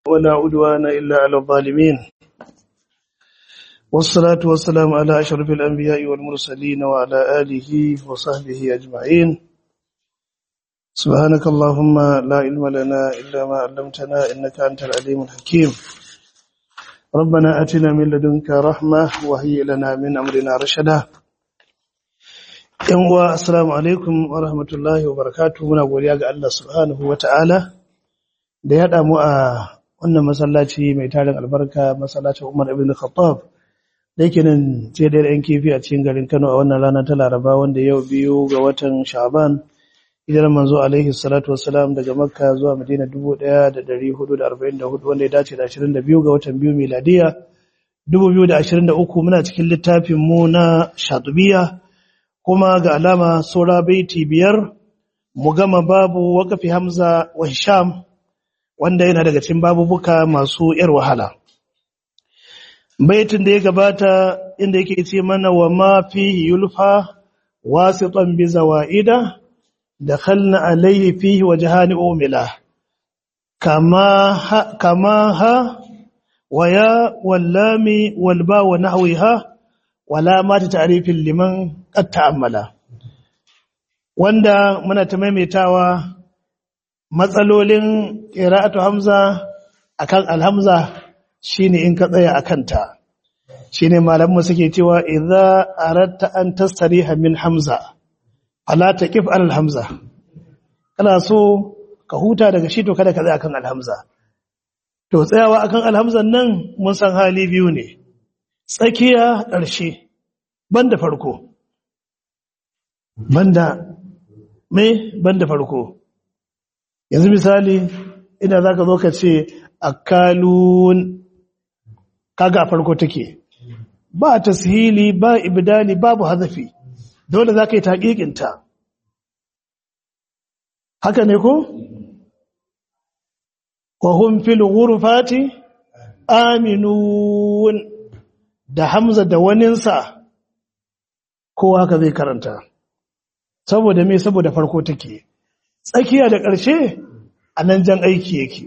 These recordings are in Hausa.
ولا عدوان إلا على الظالمين والصلاة والسلام على أشرف الأنبياء والمرسلين وعلى آله وصحبه أجمعين سبحانك اللهم لا علم لنا إلا ما علمتنا إنك أنت العليم الحكيم ربنا أتنا من لدنك رحمة وهي لنا من أمرنا رشدا yanwa assalamu alaikum wa rahmatullahi wa barakatuh muna godiya ga Allah subhanahu wa ta'ala da ya haɗa mu a wannan masallaci mai tarin albarka masallacin Umar ibn Khattab da yake nan ce da yan kifi a cikin garin Kano a wannan rana ta Laraba wanda yau biyu ga watan Sha'ban hijirar manzo alaihi salatu wassalam daga Makka zuwa Madina 1444 wanda ya dace da 22 ga watan biyu miladiya 2023 muna cikin littafin mu na Shatubiya kuma ga alama saura baiti biyar mu gama babu wakafi Hamza wa Hisham wanda yana daga cikin babubuka masu yar wahala baitin da ya gabata inda yake ce mana wa ma fihi yulfa wasitan bi zawaida dakhalna alayhi fihi wajhani umila kama ha, kama ha wa ya wallami walba wa nahwiha wala ma ta ta'rifin liman qad ta'ammala wanda muna ta maimaitawa matsalolin qira'atu hamza akan alhamza shine in ka tsaya akan ta shine malamu suke cewa idza aratta an tastariha min hamza ala taqif al hamza kana so ka huta daga shi to kada ka tsaya akan alhamza to tsayawa akan alhamzan nan mun san hali biyu ne tsakiya ƙarshe banda farko banda me banda farko yanzu misali ina zaka zo ka ce akalun kaga a farko take ba tashili ba ibdali babu hazafi dole zaka yi taqiqin ta haka ne ko wa hum fil ghurfati aminun da hamza da waninsa kowa haka zai karanta saboda me saboda farko take tsakiya da ƙarshe a nan jan aiki yake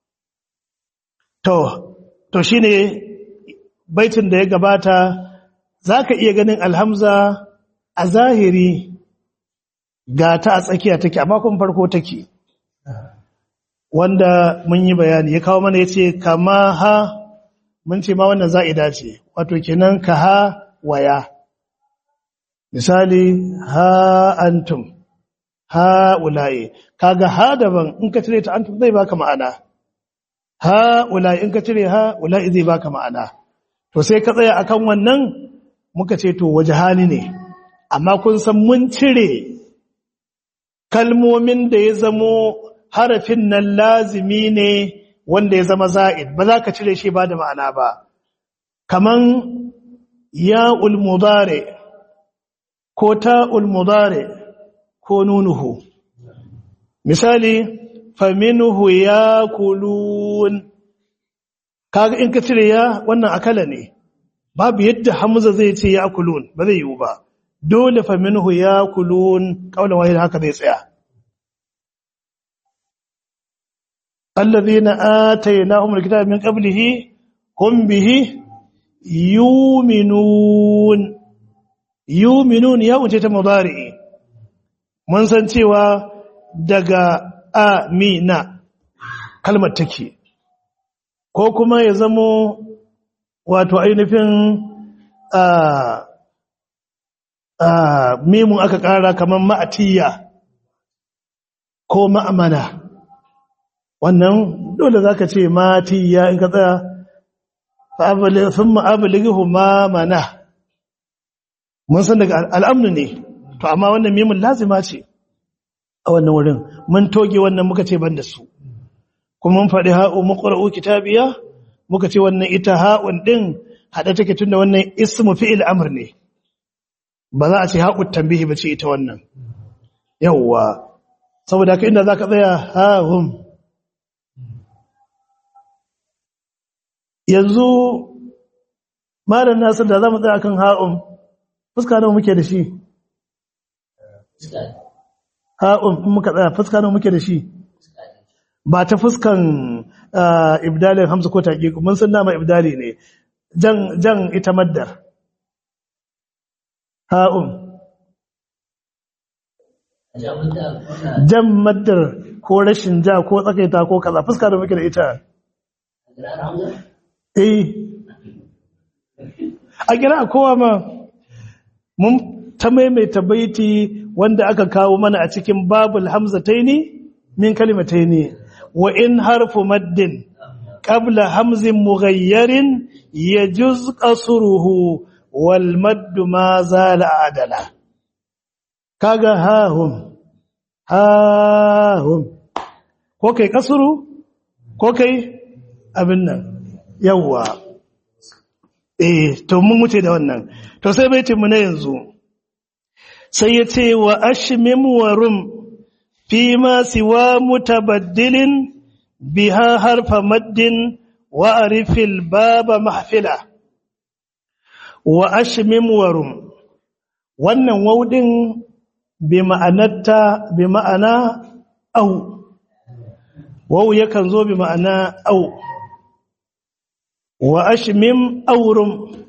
to to shine baitin da ya gabata zaka iya ganin alhamza a zahiri ga ta a tsakiya take amma kuma farko take wanda mun yi bayani ya kawo mana yace kama ha mun ce ma wannan za'ida ce wato kenan ka ha waya misali ha antum ha ula'i kaga ha daban in ka cire ta antum zai baka ma'ana ha ula'i in ka cire ha ula'i zai baka ma'ana to sai ka tsaya akan wannan muka ce to wajhani ne amma kun san mun cire kalmomin da ya zamo harafin nan lazimi ne wanda ya zama za'id ba za ka cire shi ba da ma'ana ba kaman ya ulmudare ko ta ulmudare ko nunuhu misali faminuhu ya kulun kaga in ka cire ya wannan akala ne babu yadda hamza zai ce ya kulun ba zai yiwu ba dole faminuhu ya kulun kaulan wahid haka zai tsaya الذين آتيناهم الكتاب من قبله هم به يؤمنون يؤمنون يا وجه مضارع mun san cewa daga amina kalmar take ko kuma ya zamo wato ainihin mimun aka kara kamar ma'atiyya ko ma'amana wannan dole za ka ce mati ya in ka tsaya sun ma'abiligihu ma mana mun san daga al'amnu ne to amma wannan mimin lazima ce a wannan wurin mun toge wannan muka ce ban da su kuma mun faɗi ha'u maƙwar'u kitabiya muka ce wannan ita ha'un ɗin haɗe take tun da wannan ismu fi'il amur ne ba za a ce ha'u tambihi ba ce ita wannan yawwa saboda haka inda za ka tsaya ha'un yanzu malam nasir da za mu tsaya kan ha'un fuska nawa muke da shi ha'un in muka tsaya fuska nawa muke da shi ba ta fuskan ibdalin hamza ko taqiq mun san dama ibdali ne jan jan ita maddar ha'un jan maddar ko rashin ja ko tsakaita ko kaza fuska da muke da ita eh a kira kowa ma mun ta maimaita baiti wanda aka kawo mana a cikin babul hamzataini min kalimataini wa in harfu maddin qabla hamzin mughayyarin yajuz qasruhu wal maddu ma zala adala kaga hahum hahum ko kai kasuru ko kai abin nan yawwa eh to mun wuce da wannan to sai baitin mu na yanzu sai ya ce wa ashmim wa rum fi ma siwa mutabaddilin biha harfa maddin wa arifil baba mahfila wa ashmim wa rum wannan waudin bi ma'anarta bi ma'ana au wau yakan zo bi ma'ana au wa ashmim aurum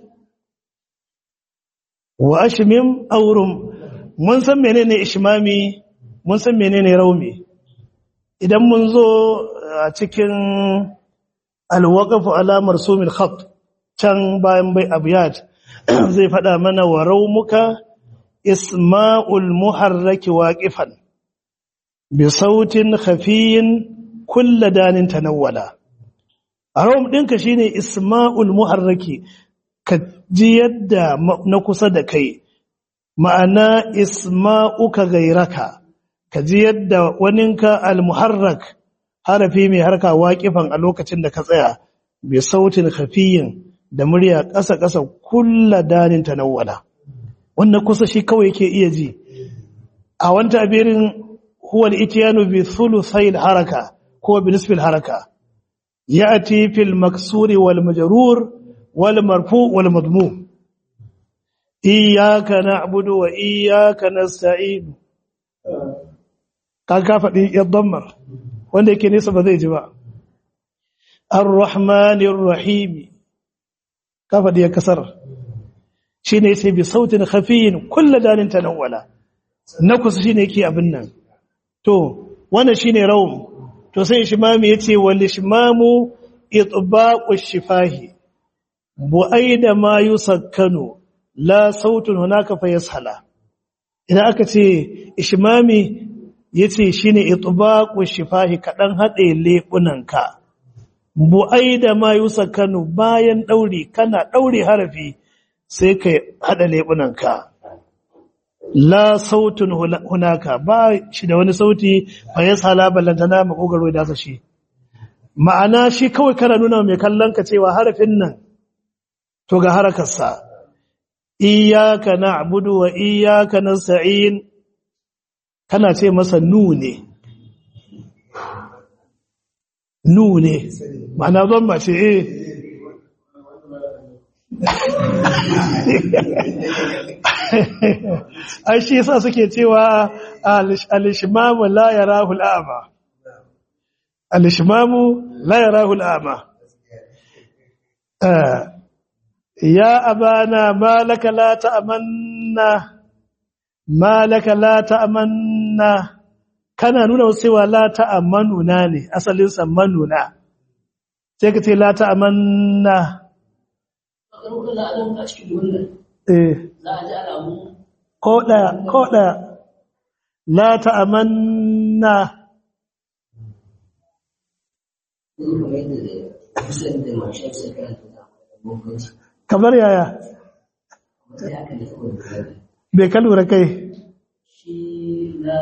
wa ashmim aurum mun san menene ishmami mun san menene raumi idan mun zo a cikin alwaqafu ala marsumil khat can bayan bai abiyat zai fada mana wa raumuka isma'ul muharraki waqifan bi sautin khafiyin kullu danin tanawwala arom dinka shine isma'ul muharraki ka ji yadda na kusa da kai ma'ana isma'uka gairaka ka ji yadda waninka al-muharrak harafi mai harka waƙifan a lokacin da ka tsaya bi sautin khafiyin da murya ƙasa-ƙasa kulla danin tanawwala wannan kusa shi kawai yake iya ji a wanta abirin huwa al-ityanu bi thuluthai haraka ko bi nisfi haraka ya'ti fil maksuri wal majrur wal marfu wal madmum iyyaka na'budu wa iyyaka nasta'in ka ka faɗi yaddammar wanda yake nesa ba zai ji ba ar-rahmanir rahim ka faɗi ya kasar shine yace bi sautin khafiyin kullu danin tanawwala na kusa shine yake abin nan to wannan shine rawm to sai ishmami yace wal ishmamu itbaqu shifahi bu'aida ma yusakkanu la sautun hunaka fa yashala idan aka ce ishmami yace shine itbaqu shifahi kadan hade lebunanka bu'aida ma yusakkanu bayan dauri kana daure harafi sai ka hada lebunanka la sautun hunaka ba shi da wani sauti fa yashala ballantana makogaro da shi ma'ana shi kawai kana nuna mai kallon ka cewa harafin nan to ga harakarsa iyaka na'budu wa iyaka nasta'in kana ce masa nu ne nu ne ma'ana zan mace eh ai shi yasa suke cewa al-ishmamu la yarahu al-a'ma al-ishmamu la yarahu al-a'ma ya abana malaka la ta'manna malaka la ta'manna kana nuna cewa la ta'manuna ne asalin sa manuna sai ka ce la ta'manna eh ko daya ko daya la ta'manna kamar yaya bai ka lura kai shi na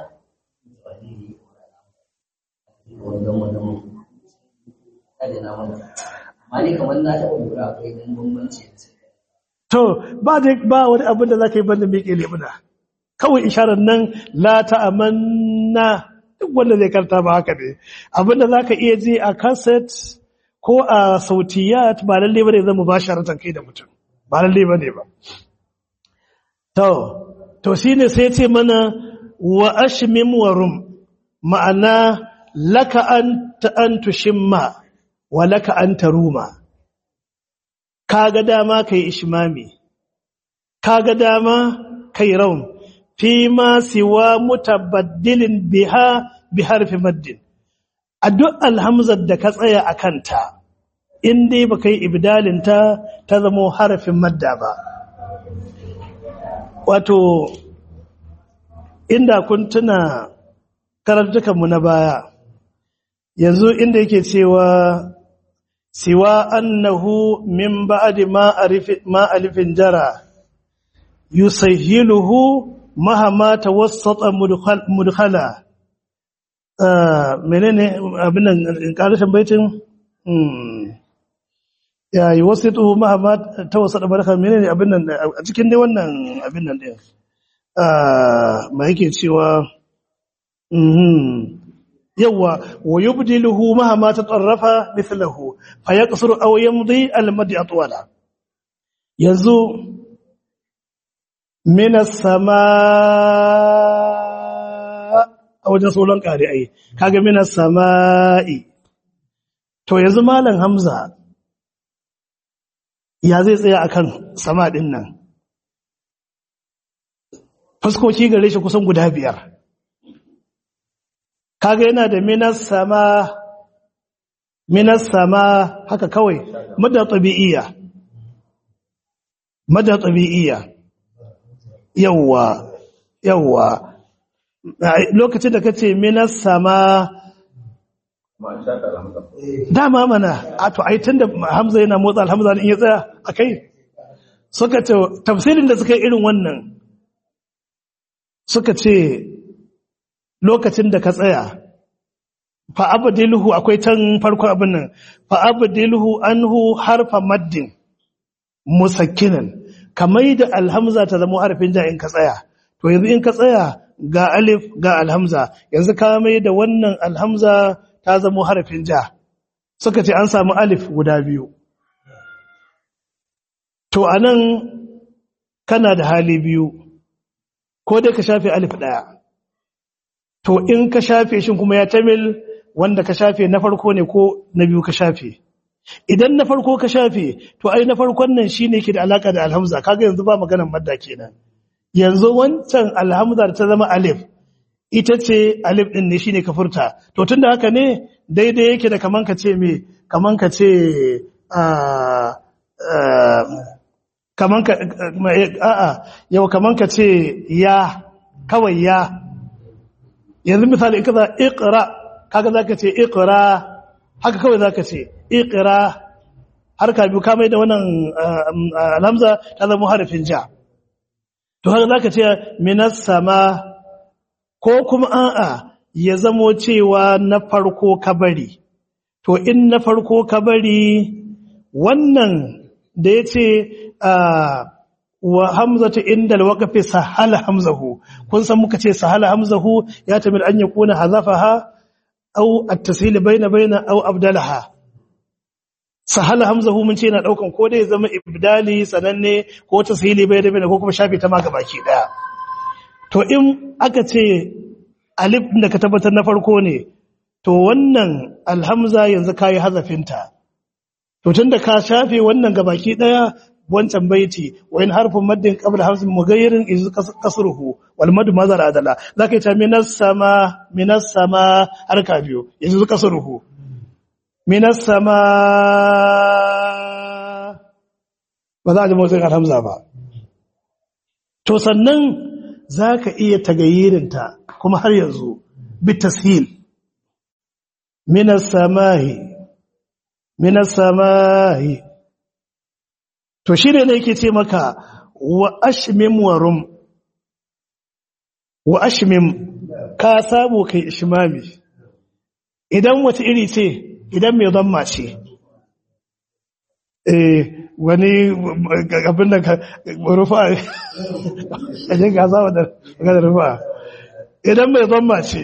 amma ne kamar na taɓa lura akwai ɗan bambanci da sai to ba da ba wani abin da zaka yi banda miƙe lebuna kawai isharar nan la ta'amanna duk wanda zai karta ba haka ne abin da zaka iya ji a cassette ko a sautiyat ba lalle bane zan mubasharatan kai da mutum ba lalle bane ba to to shine sai ce mana wa ashmim wa rum ma'ana laka anta an tushimma wa laka an taruma kaga dama kai ishmami kaga dama kai raum fi ma siwa mutabaddilin biha bi harfi maddin a duk alhamzar da ka tsaya a kanta in dai ba kai ibdalinta ta zamo harafin madda ba wato inda kun tuna karantukanmu na baya yanzu inda yake cewa siwa annahu min ba'di ma arifi ma alifin jara yusahhiluhu mahama tawassata mudkhala ah menene abin nan karshen baitin ya yuwassitu mahama tawassata mudkhala menene abin nan a cikin dai wannan abin nan din ah ma yake cewa mhm yawa wa yubdiluhu mahama tatarrafa mithluhu fayaqsuru aw yamdi al-mad atwala yanzu minas sama a wajen solon kare ai kaga minas sama'i to yanzu malam hamza ya zai tsaya akan sama din nan fuskoki gare shi kusan guda biyar kaga yana da minas sama minas sama haka kawai madda tabi'iyya madda tabi'iyya yawwa yawwa lokacin da kace minas sama dama mana a to ai tunda hamza yana motsa alhamza in ya tsaya akai suka ce tafsirin da suka yi irin wannan suka ce lokacin da ka tsaya fa abdilhu akwai can farko abin nan fa abdilhu anhu harfa maddin musakkinan kamar da alhamza ta zama harfin ja in ka tsaya to yanzu in ka tsaya ga alif ga alhamza yanzu ka mai da wannan alhamza ta zama harfin ja suka ce an samu alif guda biyu to anan kana da hali biyu ko dai ka shafe alif daya to in ka shafe shi kuma ya tamil wanda ka shafe na farko ne ko na biyu ka shafe idan na farko ka shafe to ai na farkon nan shine ke da alaka da alhamza kaga yanzu ba maganar madda kenan yanzu wancan alhamza ta zama alif ita ce alif din ne shine ka furta to tunda haka ne daidai yake da kaman ka ce me kaman ka ce a kaman ka a'a yau kaman ka ce ya kawai ya yanzu misali kaza iqra kaga zaka ce iqra haka kawai zaka ce iqra har ka biyu ka mai da wannan alhamza ta zama harafin ja to haka zaka ce minas sama ko kuma a'a ya zamo cewa na farko ka bari to in na farko ka bari wannan da yace wa hamzatu indal waqfi sahala hamzahu kun san muka ce sahala hamzahu ya tamil an yakuna hazafaha aw at-tasil bayna bayna aw abdalaha sahala hamzahu mun ce yana daukan ko dai zama ibdali sananne ko tasili bayna bayna ko kuma shafi ta ma gabaki daya to in aka ce alif din da ka tabbatar na farko ne to wannan alhamza yanzu kai hazafinta to tunda ka shafe wannan gabaki daya wancan baiti wa in harfun maddin qabla hamzin mughayyirin iz kasruhu wal mad mazar adala zaka ta minas sama minas sama harka biyu yanzu kasruhu minas sama ba za a ji motsin alhamza ba to sannan zaka iya tagayyirinta kuma har yanzu bitashil minas samahi minas samahi to shi ne yake ce maka wa ashmim wa rum wa ashmim ka samu kai ishmami idan wata iri ce idan mai zamma ce eh wani abin da rufa a jin gasa wadda ga rufa idan mai zamma ce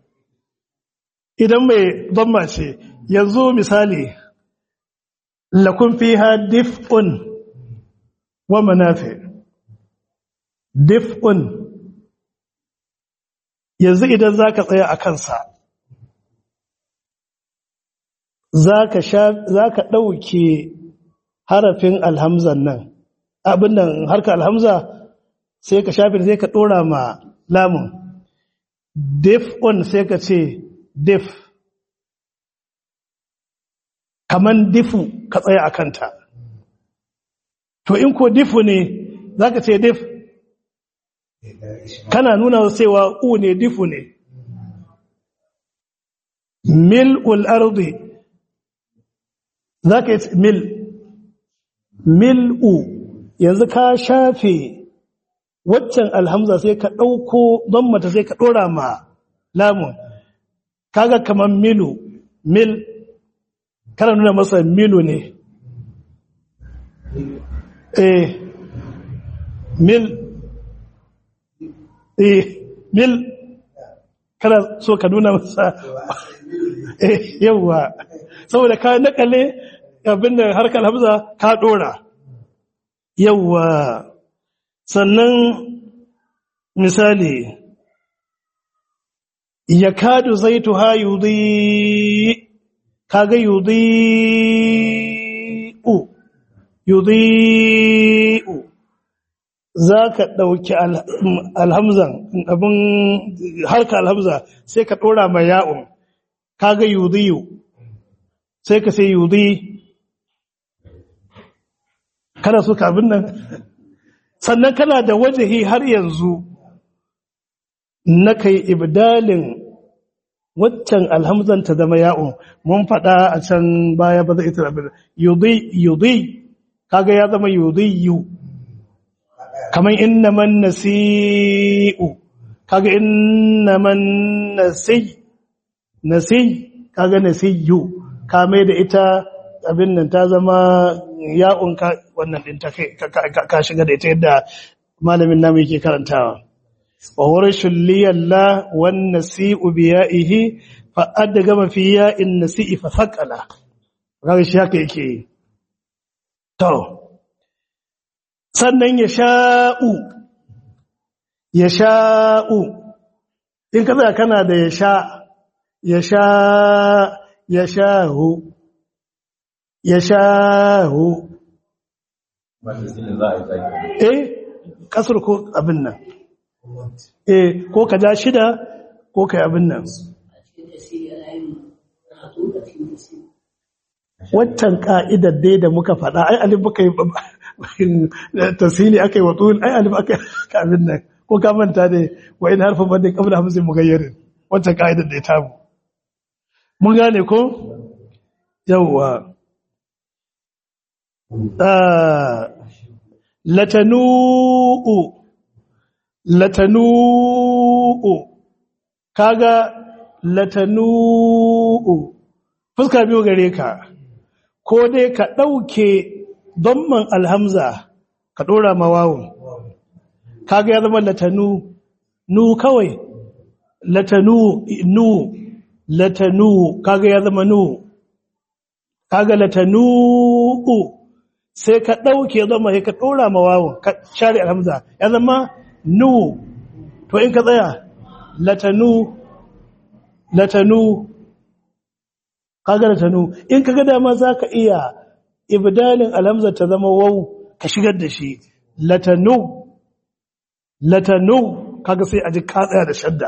idan mai zamma ce yanzu misali lakun fiha dif'un wa manafi dif'un yanzu idan zaka tsaya a kansa zaka sha zaka dauke harafin alhamzan nan abin nan harka alhamza sai ka shafe sai ka dora ma lamun def on sai ka ce def kaman difu ka tsaya a kanta to in ko difu ne za ka ce dif kana nuna cewa u ne difu ne mil ardi za ka yi mil mil u yanzu ka shafe waccan alhamza sai ka ɗauko don mata sai ka ɗora ma lamun kaga kamar milu mil kana nuna masa milu ne eh mil eh mil kana so ka nuna masa eh yawa saboda ka nakale abin da harkar hamza ka dora yawa sannan misali yakadu zaituha yudhi kaga yudhi'u yudhi'u zaka dauki alhamzan abin harka alhamza sai ka dora ma ya'un kaga yudhi'u sai ka sai yudhi kana so ka abin nan sannan kana da wajahi har yanzu na kai ibdalin waccan alhamzan ta zama ya'un mun faɗa a can baya ba zai ita abin yudhi yudhi kaga ya zama yudhiyu kaman innaman nasi'u kaga innaman nasi nasi kaga nasiyu ka mai da ita abin nan ta zama ya'un ka wannan din ta kai ka shiga da ita yadda malamin namu yake karantawa وورش لي الله والنسيء بيائه فأدغم في ياء النسيء فثقل kaga shi haka yake to sannan ya sha'u ya sha'u in ka tsaya kana da ya sha ya sha ya sha'u ya sha'u eh kasur ko abin nan eh ko ka ja shida ko ka yi abin nan waccan ka'idar dai da muka faɗa ai alif muka yi tasiri aka yi watsu ai alif aka yi abin nan ko ka manta ne wa ina harfin banda kabla hamsin mugayyarin waccan ka'idar da ya tamu mun gane ko yawwa latanu'u latanu'u kaga latanu'u fuska biyu gare ka ko dai ka ɗauke domman alhamza ka ɗora mawawun kaga ya zama latanu nu kawai latanu nu latanu kaga ya zama nu kaga latanu'u sai ka ɗauke zama sai ka ɗora mawawun ka share alhamza ya zama nu to in ka tsaya latanu latanu kaga latanu in kaga dama zaka iya ibdalin alhamza ta zama waw ka shigar da shi latanu latanu kaga sai aji ka tsaya da shadda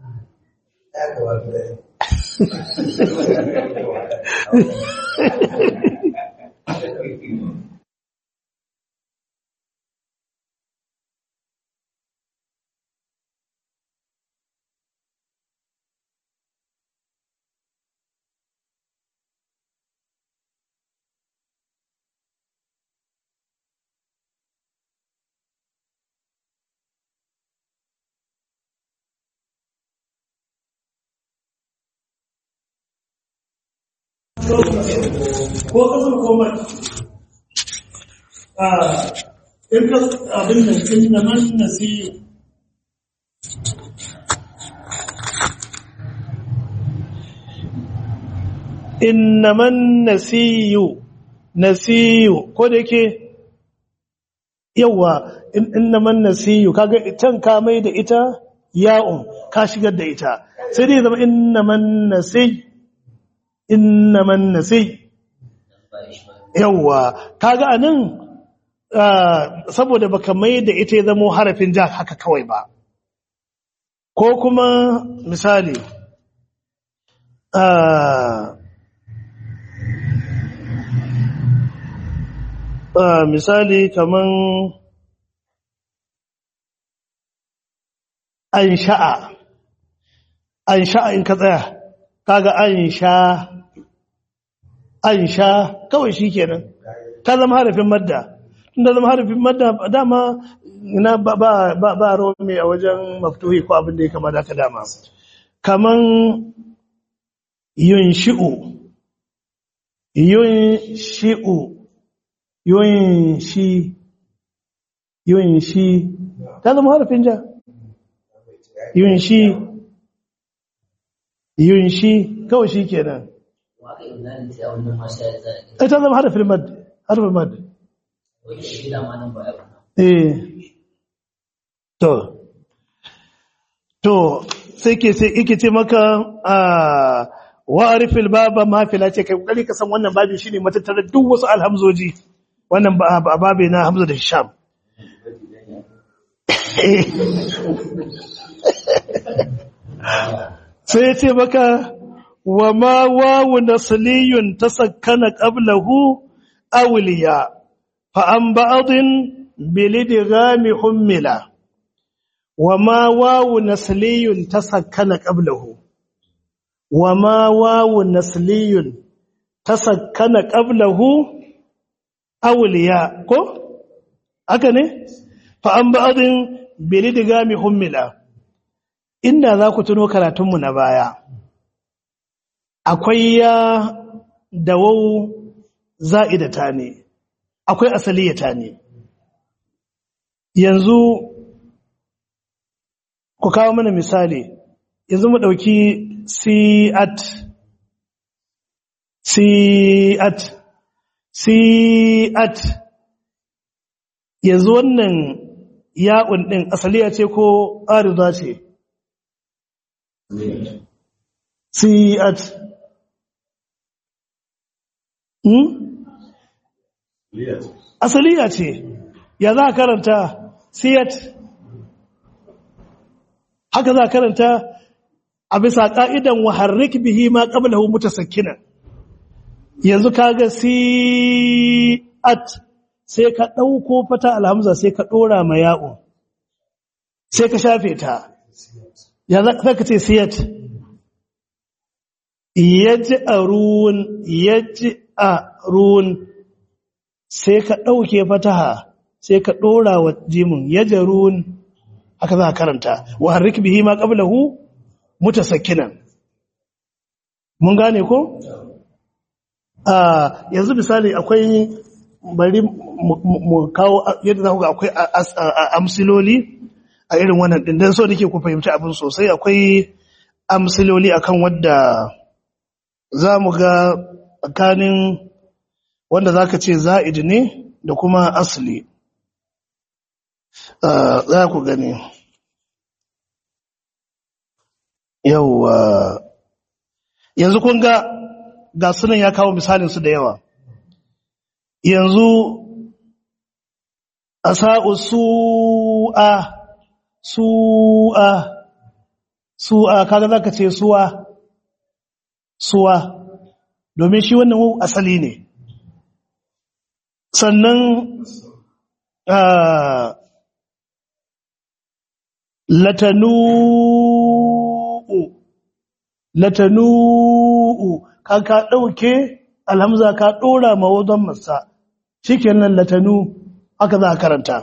ko kasar komai a in ka abin da kin da man nasiyu innaman nasiyu nasiyu ko da yake yawa innaman nasiyu kaga can ka mai da ita ya'un ka shigar da ita sai dai zama innaman nasiyu innaman nasi yawwa kaga anan saboda baka mai da ita ya zamo harafin ja haka kawai ba ko kuma misali misali kaman an sha'a an sha'a in ka tsaya kaga an sha an sha kawai shi kenan ta zama harafin madda tun da zama harafin madda dama na ba ba ba ba romi a wajen maftuhi ko abin da ya kama da ka dama kaman yun shi'u yun shi'u yun shi yun shi ta zama harafin ja yun shi yun shi kawai shi kenan Waka yi zanen ta wannan masu ya zane. ita zama harafin mad harafin mad Wani shi da ma nan ba ya ba. eh to to sai ke sai yake ce maka a wa'arifil baba mafila ce kai kokari ka san wannan babin shine matattarar duk wasu alhamzoji wannan ba ba- babe na hamza da hisham sai ya ce maka wa ma wawu nasliyun tasakkana qablahu awliya fa an ba'dhin bilidghami hummila wa ma wawu nasliyun tasakkana qablahu wa ma wawu nasliyun tasakkana qablahu awliya ko haka ne fa an ba'dhin bilidghami hummila inda za ku tuno karatunmu na baya akwai ya da wau za'idata ne akwai asaliyata ne yanzu ku kawo mana misali yanzu mu ɗauki si'at si'at si'at yanzu wannan ya'un ɗin asaliya ce ko arida ce si'at hmm? asaliya ce ya za a karanta siyat haka za a karanta a bisa ƙa'idan waharrik bihi ma ƙablahu mutasakkinan yanzu kaga siyat sai ka ɗauko fata alhamza sai ka ɗora ma ya'u sai ka shafe ta ya za ka ce siyat yaji arun yaji arun sai ka ɗauke fataha sai ka ɗora wa jimin ya jarun haka za a karanta wa harrik bihi ma qablahu mutasakkinan mun gane ko a yanzu misali akwai bari mu kawo yadda za ku ga akwai amsiloli a irin wannan din dan so nake ku fahimci abin sosai akwai amsiloli akan wadda za mu ga tsakanin wanda za ka ce za'id ne da kuma asali za ku gani yauwa yanzu kun ga ga sunan ya kawo misalinsu da yawa yanzu asa'u su'a su'a su'a kaga za ka ce suwa suwa domin shi wannan asali ne sannan latanu'u latanu'u ka ka ɗauke alhamza ka ɗora mawadon masa shi kenan latanu haka za a karanta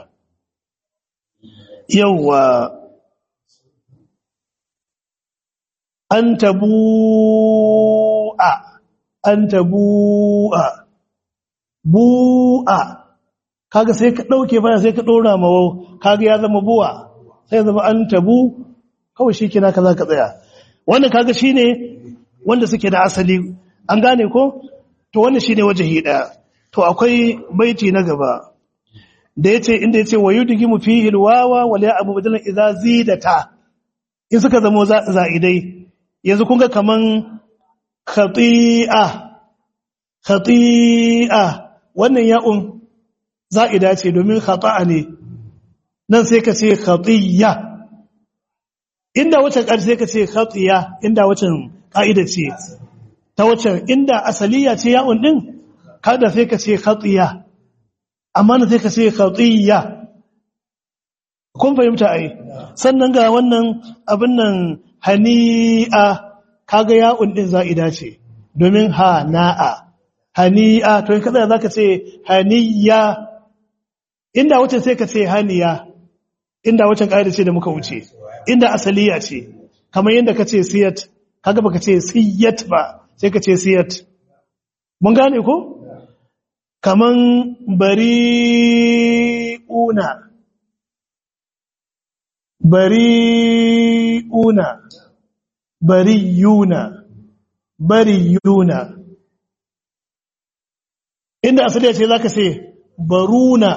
yauwa an tabu'a an tabu'a bu'a kaga sai ka dauke bana sai ka dora mawo kaga ya zama buwa sai zama an tabu kawai shikenan kaza ka tsaya wannan kaga shine wanda suke da asali an gane ko to wannan shine wajahi daya to akwai baiti na gaba da yace inda yace wayudgimu fihi alwawa wal ya'bu badalan idza zidata in suka zama za'idai yanzu kun ga kaman khati'a khati'a wannan ya'un za'ida ce domin khata'a ne nan sai ka ce khatiya inda wacce ƙar sai ka ce khatiya inda wacce ƙa'ida ce ta wacce inda asaliya ce ya'un din kada sai ka ce khatiya amma na sai ka ce khatiya kun fahimta ai sannan ga wannan abin nan hani'a kaga ya'un din za'ida ce domin ha na'a hani'a to in kaza zaka ce haniya inda wacce sai ka ce haniya inda wacce kaida ce da muka wuce inda asaliya ce kamar yadda ka ce siyat kaga baka ce siyat ba sai ka ce siyat mun gane ko kaman bari'una bari'una bariyuna bariyuna inda asali ce zaka ce baruna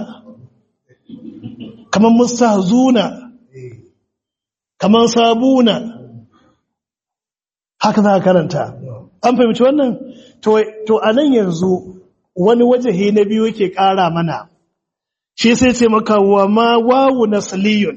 kaman mustahzuna kaman sabuna haka za ka karanta an fahimci wannan to to anan yanzu wani wajahi na biyu yake ƙara mana shi sai ce maka wa ma wawu nasliyun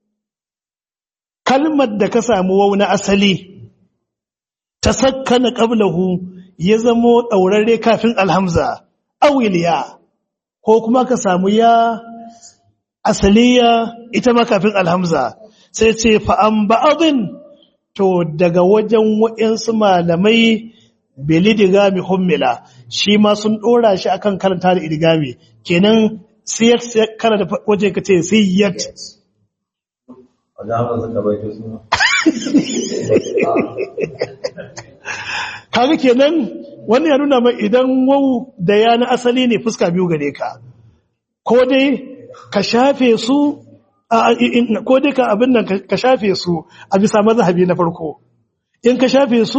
kalmar da ka samu wawu na asali ta sakkana qablahu ya zamo daurare kafin alhamza awiliya ko kuma ka samu ya asaliya ita ma kafin alhamza sai ce fa an ba'adin to daga wajen wa'insu malamai bilidigami hummila shi ma sun dora shi akan karanta da idigami kenan siyat kana da waje ka ce siyat kaga kenan wannan ya nuna mai idan wau da ya na asali ne fuska biyu gare ka ko dai ka shafe su ko dai ka abin nan ka shafe su a bisa mazhabi na farko in ka shafe su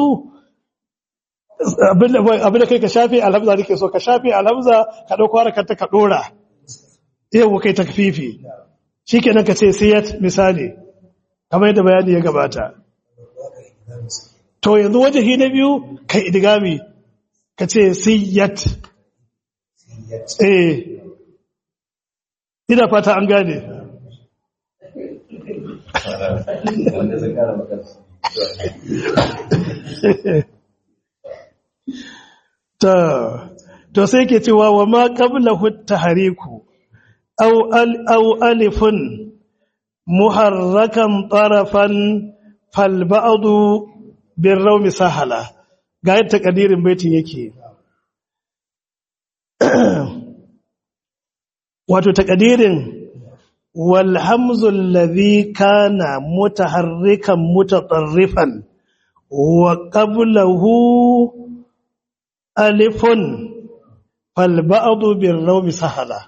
abin da kai ka shafe alhamza nake so ka shafe alhamza ka dauko harakar ta ka dora yau kai takfifi shikenan ka ce siyat misali kamar yadda bayani ya gabata to yanzu wajahi na biyu kai idgami ka ce siyat eh ina fata an gane ta to sai ke cewa wa ma qablahu tahriku aw al aw alifun muharrakan tarafan fal ba'du bir rawmi sahala ga yadda kadirin baitin yake wato takadirin wal hamzu alladhi kana mutaharrikan mutatarrifan wa qablahu alifun fal ba'du bir rawmi sahala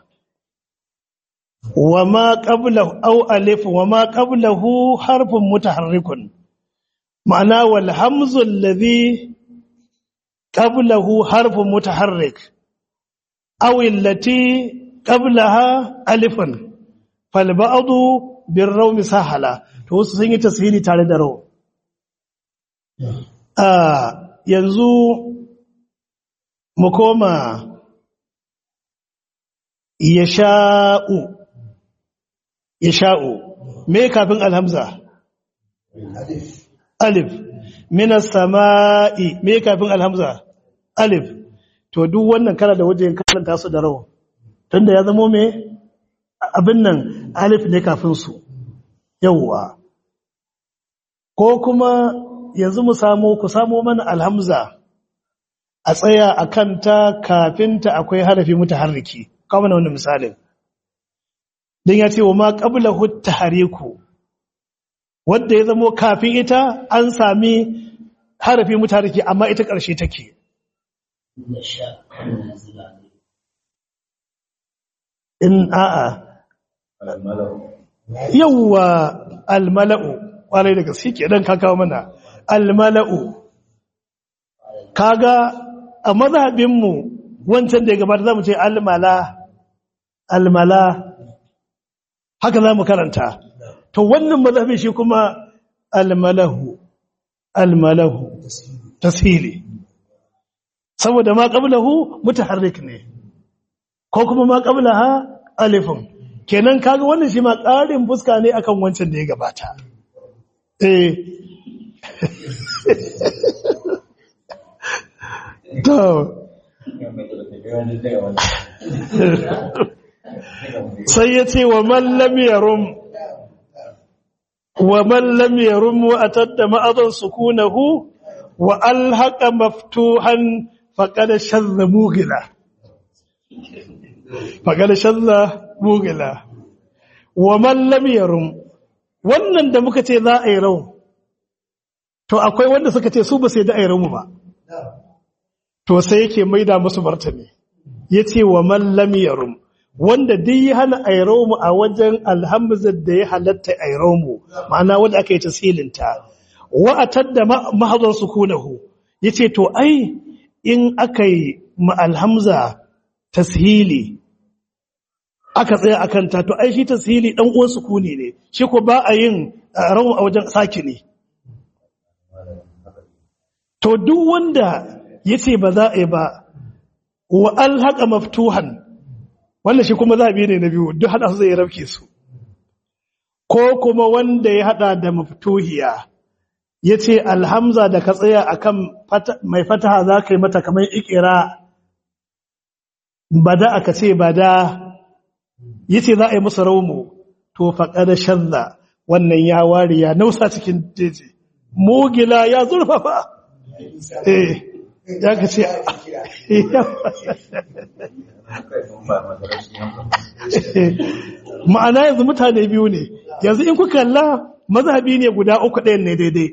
وما قبله أو ألف وما قبله حرف متحرك معنى والهمز الذي قبله حرف متحرك أو التي قبلها ألف فالبعض بالروم سهلة توسو سنجي تسهيلي تاري درو آه ينزو مكوما يشاء ya sha'u me kafin alhamza alif minas sama'i me kafin alhamza alif to duk wannan kana da wajen karanta su da rawa tunda ya zamo me abin nan alif ne kafin su yawwa ko kuma yanzu mu samu ku samu mana alhamza a tsaya a kanta kafinta akwai harafi mutaharriki kawo mana wannan misalin don ya ce wa ma ƙabla hutta hariku wadda ya zamo kafin ita an sami harafi mutariki amma ita ƙarshe take in a'a yawwa almala'u ƙwarai da gaske ke ɗan kakawa mana almala'u kaga a mazhabinmu wancan da ya gabata za mu ce almala almala haka za mu karanta to wannan mazhabin shi kuma almalahu almalahu tasiri saboda ma qablahu mutaharrik ne ko kuma ma qablaha alifun kenan kaga wannan shi ma ƙarin fuska ne akan wancan da ya gabata eh to sai ya ce wa mallam yarum wa mallam yarum wa atadda ma'adan sukunahu wa alhaqa maftuhan faqad shadda mugila faqad shadda mugila wa mallam yarum wannan da muka ce za a yi rawu to akwai wanda suka ce su ba sai da a yi rawu ba to sai yake maida musu martani yace wa mallam yarum wanda duk ya hana airomu a wajen alhamzar da ya halatta airomu ma'ana wanda aka yi tasilinta wa'atar da mahazan sukunahu yace to ai in aka yi ma alhamza tashili aka tsaya akan ta to ai shi tashili dan uwan sukuni ne shi ko ba a yin rawu a wajen sakini to duk wanda yace ba za a yi ba wa alhaqa maftuhan wannan shi kuma zabi ne na biyu duk hada su zai rafke su ko kuma wanda ya hada da maftuhiya yace alhamza da ka tsaya akan mai fataha za ka yi mata kamar ikira bada aka ce bada yace za a yi musu raumu to faqada shadda wannan ya ware ya nausa cikin jeji mugila ya zurfafa eh ya ka ce ma'ana yanzu mutane biyu ne yanzu in kuka kalla mazhabi ne guda uku ɗayan ne daidai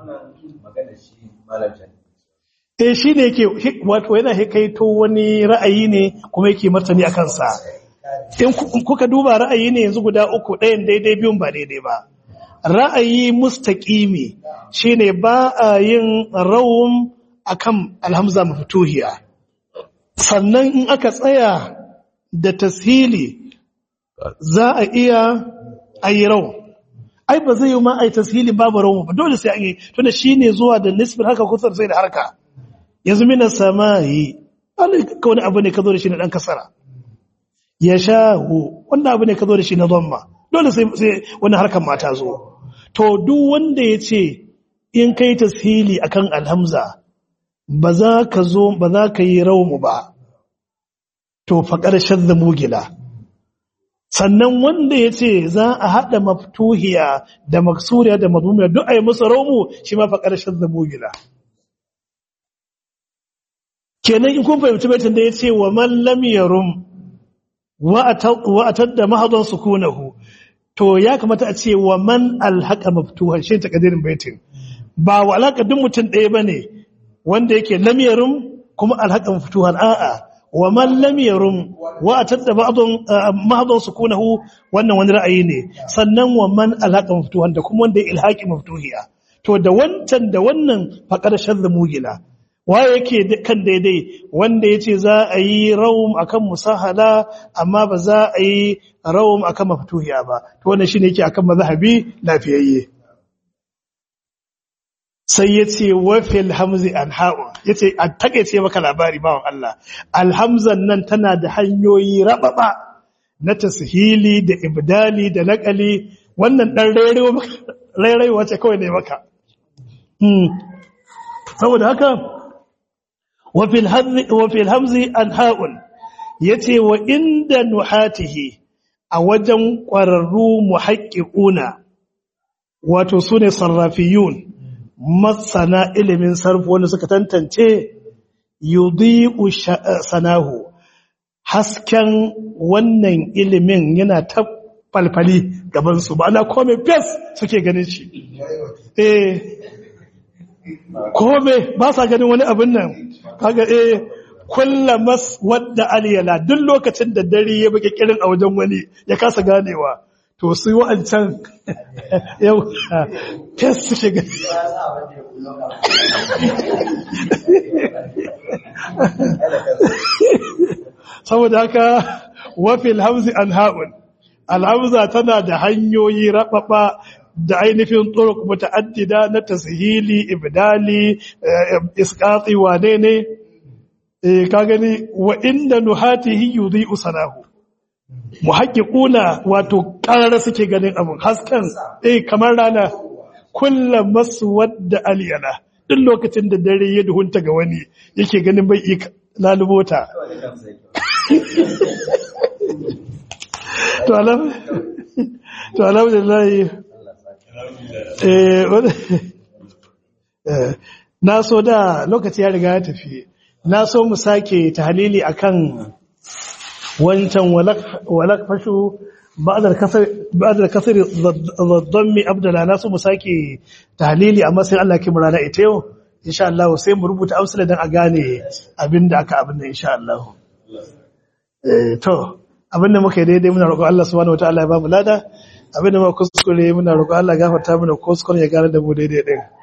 eh shi ne yake wato yana hikaito wani ra'ayi ne kuma yake martani a kansa in kuka duba ra'ayi ne yanzu guda uku ɗayan daidai biyun ba daidai ba ra'ayi mustaqimi shine ba a yin rawum akan alhamza maftuhiya sannan in aka tsaya da tashili za a iya ayi raw ai ba zai yi ma ai tashili babu raw ba dole sai an yi tunda shine zuwa da nisbin haka kusur sai da harka yanzu mina samayi ka wani abu ne ka zo da shi na dan kasara ya shahu wannan abu ne ka zo da shi na dhamma dole sai wani harkar mata zo to duk wanda ya ce in kai tashili akan alhamza ba za ka zo ba za ka yi raumu ba to faƙar shadda mugila sannan wanda ya ce za a haɗa maftuhiya da maksuriya da mazmumiya duk a yi musu raumu shi ma faƙar shadda mugila kenan in kun fahimci baitin da ya ce wa mallam yarum wa'atar da mahadon sukunahu to ya kamata a ce wa man alhaqa maftuhan shi takadirin baitin ba wa alaka duk mutum ɗaya bane wanda yake lam yarum kuma alhaqa maftuhan a'a wa man lam yarum wa atadda ba'dun mahadun sukunahu wannan wani ra'ayi ne sannan wa man alhaqa maftuhan da kuma wanda ilhaqi maftuhiya to da wancan da wannan faqar shadda mugila waye yake kan daidai wanda yace za a yi rawum akan musahala amma ba za a yi rawum akan maftuhiya ba to wannan shine yake akan mazhabi lafiyayye sai yace wa fil hamzi anha'u yace a takeice maka labari bawon Allah alhamzan nan tana da hanyoyi rababa na tashili da ibdali da naqali wannan dan rairewa rairewa ce kawai ne maka saboda haka وفي الهمز وفي الهمز انهاء yace wa inda nuhatihi a wajen ƙwararru muhaqqiquna wato sune sarrafiyun masana ilimin sarf wanda suka tantance yudhi'u sanahu hasken wannan ilimin yana ta falfali gaban su ba na komai fes suke ganin shi eh kome ba sa ganin wani abin nan kaga eh kullamas wadda aliyala duk lokacin da dare ya baki kirin a wajen wani ya kasa ganewa to su wa'ancan yau test suke gani saboda haka wafil hamzi an ha'un alhamza tana da hanyoyi rababa da ainihin turuk muta'addida na tashili ibdali isqati wane ne eh ka gani wa inda nuhatihi yudhi'u sanahu muhaqqiquna wato karara suke ganin abun hasken eh kamar rana kullum maswadda aliyana duk lokacin da dare ya duhunta ga wani yake ganin bai iya lalubota to alam to alhamdulillah eh wani- eh, na so da lokaci ya riga ya tafi na so mu sake tahlili akan wancan walak walak fashu ba'dal kasar ba'dal kasar dhammi abdala na so mu sake tahlili amma sai Allah ki murana ita yau insha Allah sai mu rubuta amsala dan a gane abinda aka abin nan insha Allah eh to abinda muka yi daidai muna roƙon Allah subhanahu wataala ya ba mu lada abinda muka kuskure muna roƙon Allah ya gafarta mana kuskure ya gane da mu daidai din